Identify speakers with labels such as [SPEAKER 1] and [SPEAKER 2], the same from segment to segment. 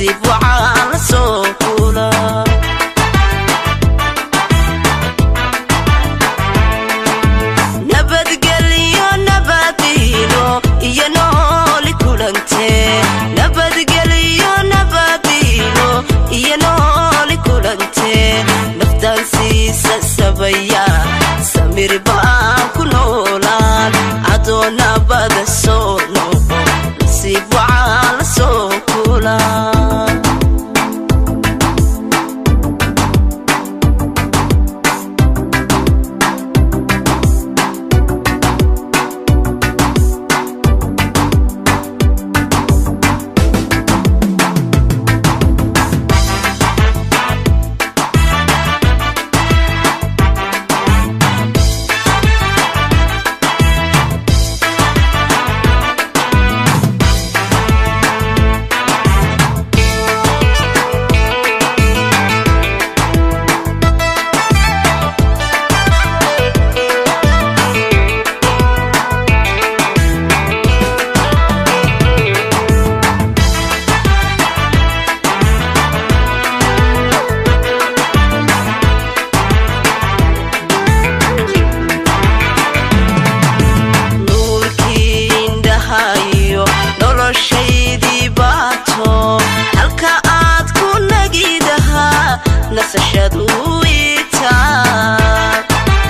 [SPEAKER 1] nasiib waxaa la soo kula nabadgelyo nabadiino iyo nooli kulante nabadgelyo nabadiino iyo nooli kulante naftaan siisa sabaya samir baan ku noolaan adoonabada soo noqo nasiib waxaa la soo kula nuurkii indhahayo noloshaydii baato halka aad ku nagidahaa nasashadu itaa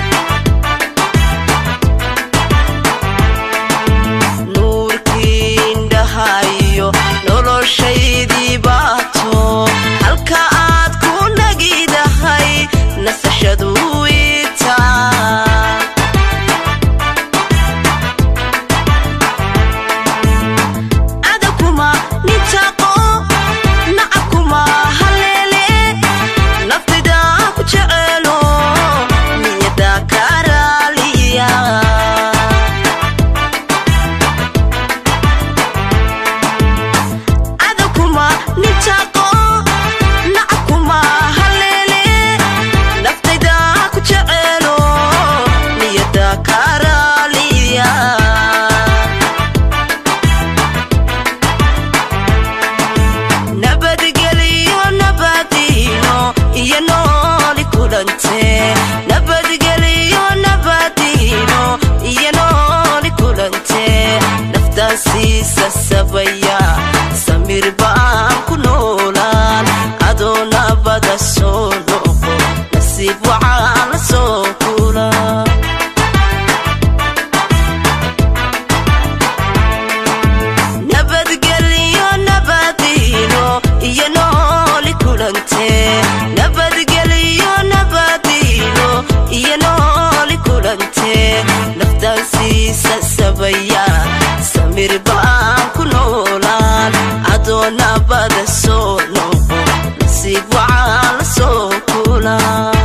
[SPEAKER 1] nuurkii indhahayo noloshaydii baato halka aad ku nagidahay nasashadu itaa adakuma nintaqo nacabkuma haleele naftida ku jecelo niyada karaaliya adakuma nintaqo nacabkuma haleele naftayda ku jecelo niyada karaaliya nabadgelyo nabadiino iyo nooli kulante nabadgelyo nabadiino iyo nooli kulante naftaan siisa sabaya samir baan ku noolaan adoo nabada soo noqo nasiib waxaa la soo kula nabadgelyo nabadiino iyo nooli kulante nabadgelyo nabadiino iyo nooli kulante naftaan siisa sabaya samir baan ku noolaan adoo nabada soo noqo nasiib waxaa la soo kula